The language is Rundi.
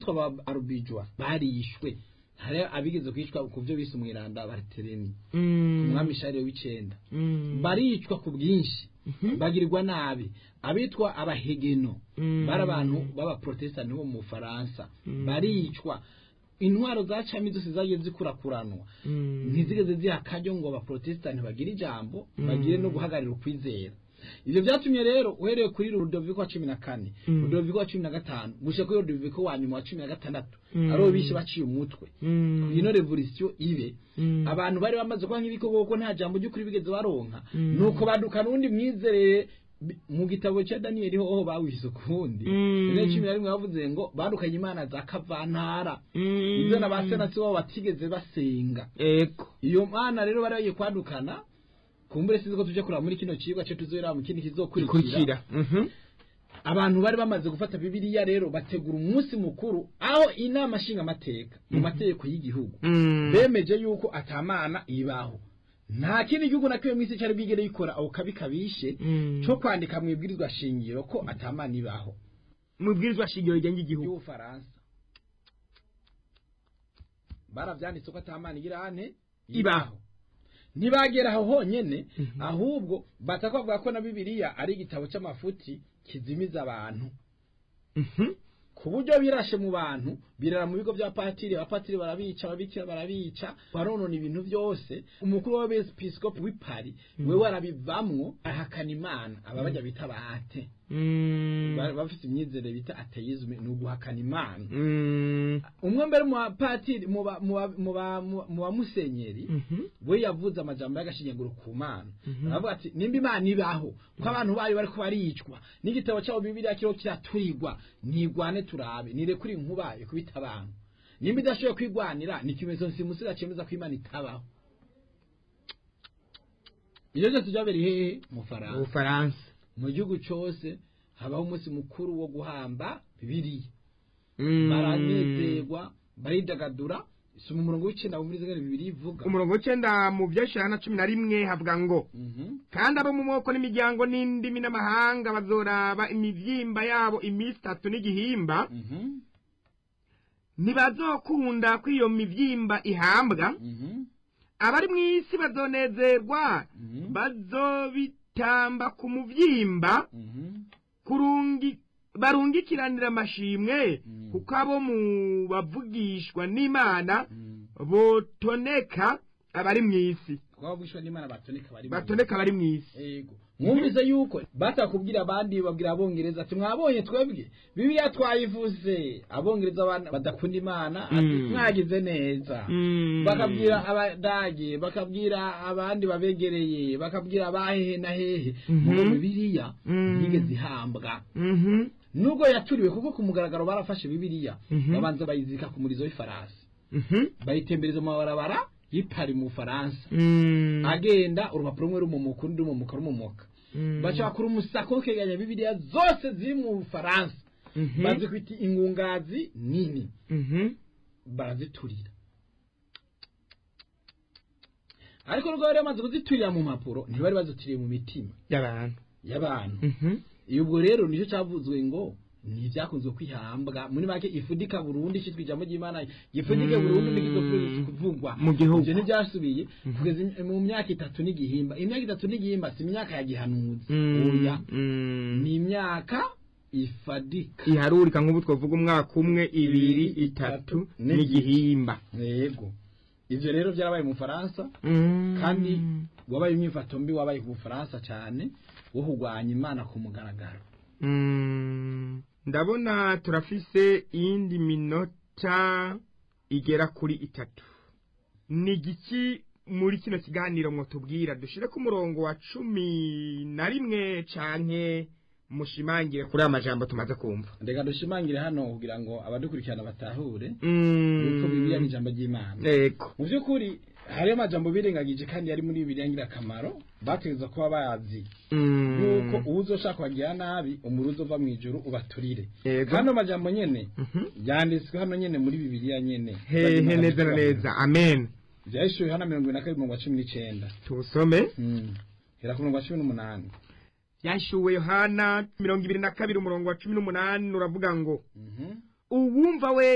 abitwa ba arubijwa barishwe hari abigeze kwicwa ku byo bise umwiranda baritereni umwami shariyo w'icenda baricwa ku bwinshi bagirirwa nabi abitwa abahegeno bari abantu b'abaprotestani bo mu bufaransa baricwa intwaro za cami zose zagiye zikurakuranwa ntizigeze ziha akaryo ngo abaprotestani bagire ijambo bagire no guhagararira ukwizera ivyo vyatumye rero uhereye kuri Rudoviko wa cumi na kane Rudoviko wa cumi na gatanu gushika kuri Rudoviko wa nyuma wa cumi na gatandatu aribo bishe baciye umutwe ino revolution ibe abantu bari bamaze kuba nk'ibikoko kuko nta jambo ry'ukuri bigeze baronka nuko baduka n'undi mwizerere bi- mu gitabo cya daniyeli hoho bawishe ukundi rero cumi na rimwe bavuze ngo badukanye imana za kavantara ibyo na ba senasi babo batigeze basenga ego iyo mana rero bari bagiye kwadukana kumbure sinzi ko tuje kuraba muri kino cigwa cyo tuzohera mu kindi kizokurikira kurikira Mhm. abantu bari bamaze gufata bibiliya rero bategura umunsi mukuru aho inama nshingamateka mu mategeko y'igihugu Mm. bemeje yuko atamana ibaho nta kindi gihugu na kimwe mw'isi cyari bwigere gikora ako kabi kabishe Mm. cyo kwandika mu ibwirizwa shingiro ko atamana ibaho mu bwirizwa shingiro rigenga igihugu y'ubufaransa baravyanditse ko atamana igira ane Ibaho. ntibagera aho honyene ahubwo batakavuga ko na bibiliya ari igitabo c'amafuti kizimiza abantu Mhm. ku buryo birashe mu bantu birara mu bigo bya patiri abapatiri barabica ababikira barabica baronona ibintu byose umukuru w'abepiskopi w'i Paris wewe arabivamwo ahakana imana aba bajya bita bate Mm. Ba- bafite imyizere bita ateisme ni uguhakana imana Mm. umwe mbere mu bapatiri mu ba- mu ba- mu ba- mu- mu bamusenyeri Mhm. we yavuze amajambo y'agashinyaguro ku mana Mhm. aravuga ati nimba imana ibaho ko abantu bayo bariko baricwa n'igitabo cyabo bibiliya kiriho kiraturirwa ntigwane turabe nirekure inkuba ikubita abantu nimba idashoboye kwigwanira ni ikimenyetso nsimusira cyemeza ko imana itabaho ibyo byose byabereye hehe mu faransa ubufaransa mu gihugu cyose habaho umunsi mukuru wo guhamba bibiliya Mm. baranezerwa baridagadura si mu murongo w'icenda muri zingana bibiri ivuga umurongo w'icenda mu vyashira na cumi na rimwe havuga ngo Mhm. kandi abo mu moko n'imiryango n'indimi n'amahanga bazoraba imivyimba yabo iminsi itatu n'igihimba Mhm. ntibazokunda ko iyo mivyimba ihambwa Mhm. abari mw'isi bazonezerwa Mhm. bazobitamba ku muvyimba Mhm. kurungi barungikiranira amashimwe Mm. kuko abo mu bavugishwa n'imana Mhm. botoneka abari mw'isi kuba bwishwe n'imana batoneka bari mu- batoneka abari mw'isi Ego. Mwumvise yuko batakubwira abandi babwira abongereza ati mwabonye twebwe bibiliya twayivuze abongereza abana badakunda imana ati Mm. mwagize neza Mm. bakabwira abadage bakabwira abandi babegereye bakabwira abahehe na hehe Mhm. mu bibiliya Mm. yigeze ihambwa Mhm. nubwo yaturiwe kuko ku mugaragaro barafashe bibiliya Mhm. babanza bayizirika ku murizo w'ifarasi Mhm. bayitembereza mu mabarabara y'ipari mu bufaransa Mm. agenda urupapuro rumwe rumumuka urundi rumumuka rumumuka Mm. baca bakora umusako wo kwegeranya bibiliya zose ziri mu bufaransa Mhm. bazikwita ingungazi nini Mhm. baraziturira ariko nubwo bari bamaze kuziturira mu mpapuro ntibari bazituriye mu mitima y'abantu y'abantu Mhm. iyo ubwo rero nicyo cyavuzwe ngo ntibyakunze kwihambwa muri make ifudika burundu cyitwa ijambo ry'imana gifudike Mm. burundu n'igizo kuvugwa Mu gihugu. ibyo ntibyasubiye kugeza im- mu myaka itatu n'igihimba imyaka itatu n'igihimba si imyaka ya gihanuzi Mm. oya Mm. ni imyaka ifadika iharurika nk'ubu twavuga umwaka umwe ibiri itatu n'igihimba yego ivyo rero byarabaye mu Faransa Mm. kandi wabaye imyifato mbi wabaye ku Bufaransa cyane wo kurwanya imana ku mugaragaro Mm. ndabona turafise iyindi minota igera kuri itatu ni igiki muri kino kiganiro mwotubwira dushire ku murongo wa cumi na rimwe canke mushimangire kuri aya majambo tumaze kumva ndeka dushimangire hano kugira ngo abadukurikirana batahure Mm. yuko bibiliya ni ijambo ry'imana Ego. mu by'ukuri hariyo amajambo birengagije kandi yari muri bibiliya ngirakamaro bategereza kuba bazi Mm. yuko uwo uzoshaka kubagirira nabi umuri uzova mu ijuru ubaturire Ego. hano majambo nyene Mhm. yanditswe hano nyene muri bibiliya nyene hehe neza na neza amen byahishuwe hano mirongo ibiri na kabiri mirongo cumi n'icenda tuwusome Mm. hera ku mirongo cumi n'umunani yashuwe yohana mirongo ibiri na kabiri umurongo wa cumi n'umunani uravuga ngo Mhm. uwumva we